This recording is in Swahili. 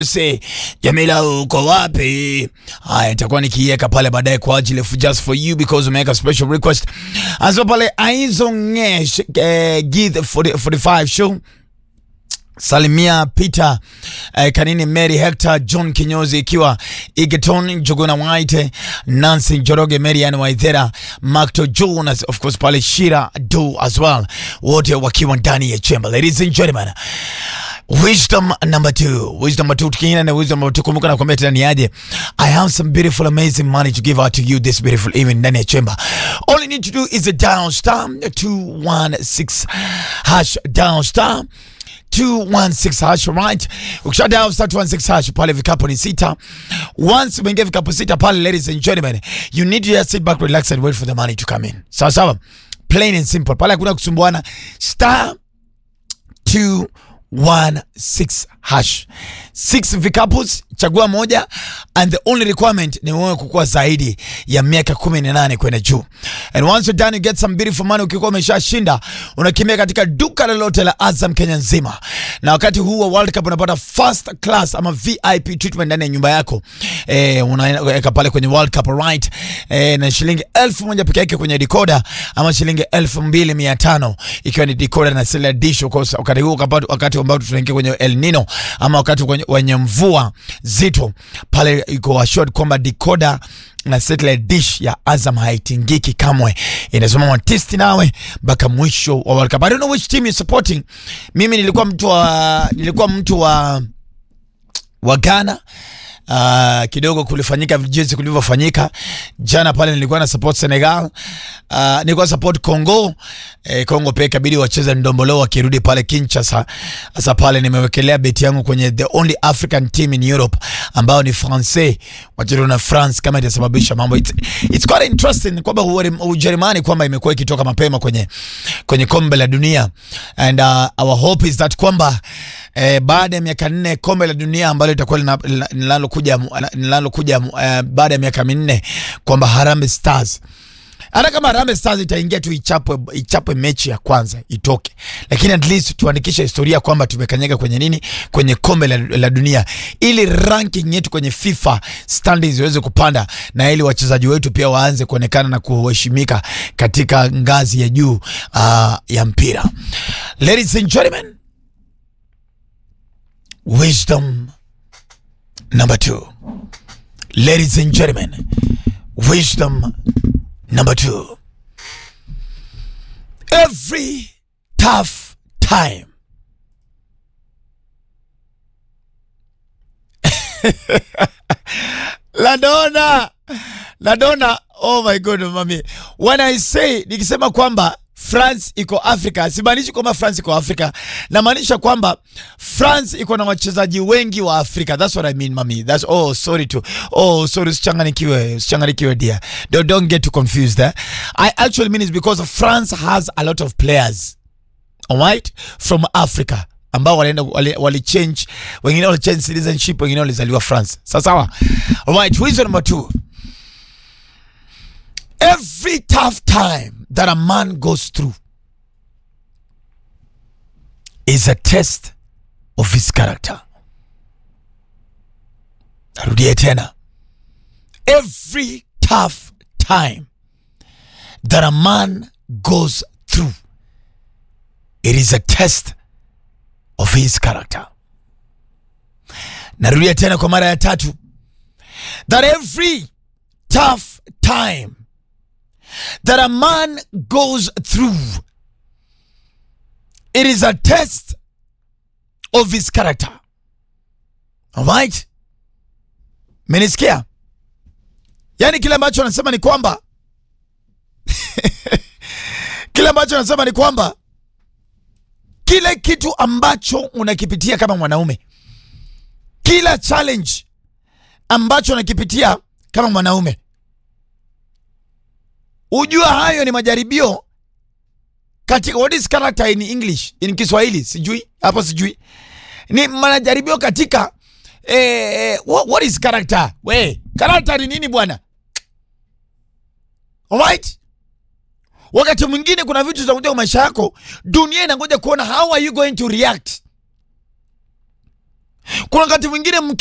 say Jamila uko wapi? Haya, nitakuwa nikiiweka pale baadaye kwa ajili of just for you because umeweka special request. Anzo pale Aizongesh eh, Gith 40 45 show Salimia Peter eh, Kanini Mary Hector John Kinyozi ikiwa Igeton Jogona White Nancy Joroge Marian Waithera Macto Jonas of course pale Shira Do as well wote wakiwa ndani ya chamber ladies and gentlemen Wisdom number two. Wisdom number two. Tukiina na wisdom number two. Kumbuka na kwambia tena ni aje. I have some beautiful amazing money to give out to you this beautiful evening ndani ya chamber. All you need to do is a dial star 216 hash dial star 216 hash right. Ukisha dial star 216 hash pale vikapu ni sita. Once umeingia vikapu sita pale ladies and gentlemen, you need to just sit back, relax and wait for the money to come in. Sawa sawa. Plain and simple. Pale hakuna kusumbuana. Star 216 hash. Six vikapus, chagua moja and the only requirement ni wewe kukuwa zaidi ya miaka 18 kwenda juu. And once you're done you get some beautiful money ukikuwa umeshashinda unakimbia katika duka lolote la Azam Kenya nzima. Na wakati huu wa World Cup unapata first class ama VIP treatment ndani ya nyumba yako. Eh, unaweka pale kwenye World Cup right. Eh, na shilingi elfu moja peke yake kwenye decoder ama shilingi elfu mbili mia tano ikiwa ni decoder na cellular dish. Of course, wakati huu wakati ambao tunaingia kwenye El Nino ama wakati kwenye, wenye mvua zito pale, iko assured kwamba decoder na satellite dish ya Azam haitingiki kamwe, inasimama tisti nawe mpaka mwisho wa World Cup. I don't know which team you supporting. Mimi nilikuwa mtu wa nilikuwa mtu wa wa Ghana. Uh, kidogo kulifanyika jinsi kulivyofanyika jana pale, nilikuwa na support Senegal. Uh, nilikuwa support Congo. Eh, Congo pia ikabidi wacheze ndombolo wakirudi pale Kinshasa. Sasa pale nimewekelea beti yangu kwenye the only African team in Europe ambao ni Francais wacheza na France, kama itasababisha mambo. It's, it's quite interesting kwamba Ujerumani kwamba imekuwa ikitoka mapema kwenye kwenye kombe la dunia and uh, our hope is that kwamba eh, baada ya miaka nne kombe la dunia ambalo litakuwa linalokuja linalokuja uh, baada ya miaka minne kwamba Harambee Stars hata kama Harambee Stars itaingia tu ichapwe, ichapwe mechi ya kwanza itoke, lakini at least tuandikishe historia kwamba tumekanyaga kwenye nini, kwenye kombe la, la dunia, ili ranking yetu kwenye FIFA standings iweze kupanda na ili wachezaji wetu pia waanze kuonekana na kuheshimika katika ngazi ya juu uh, ya mpira. Ladies and gentlemen, wisdom number two. Ladies and gentlemen, wisdom Number two, every tough time Ladona, Ladona, oh my god, mami. When I say, nikisema kwamba France iko Afrika, simaanishi kwamba France iko Afrika, namaanisha kwamba France iko na wachezaji wengi wa Afrika. That's what I mean, mami. That's oh, sorry to oh, sorry, usichanganikiwe, usichanganikiwe dear. Don't, don't get too confused eh? I actually mean it's because France has a lot of players. All right? From Africa ambao walienda wali, wali change, wengine wali change citizenship, wengine walizaliwa France. Sawa sawa. All right, reason number two. Every tough time that a man goes through is a test of his character. Narudie tena. Every tough time that a man goes through, it is a test of his character. Narudia tena kwa mara ya tatu. That every tough time that a man goes through, it is a test of his character. All right? Menisikia? Yaani kile ambacho anasema ni kwamba kile ambacho anasema ni kwamba kile kitu ambacho unakipitia kama mwanaume, kila challenge ambacho unakipitia kama mwanaume Ujua hayo ni majaribio katika what is character in English, in Kiswahili sijui hapo, sijui ni majaribio katika eh, what, what is character? We, character ni nini bwana? Alright, wakati mwingine kuna vitu zinakuja kwa maisha yako, dunia inangoja kuona how are you going to react. Kuna wakati mwingine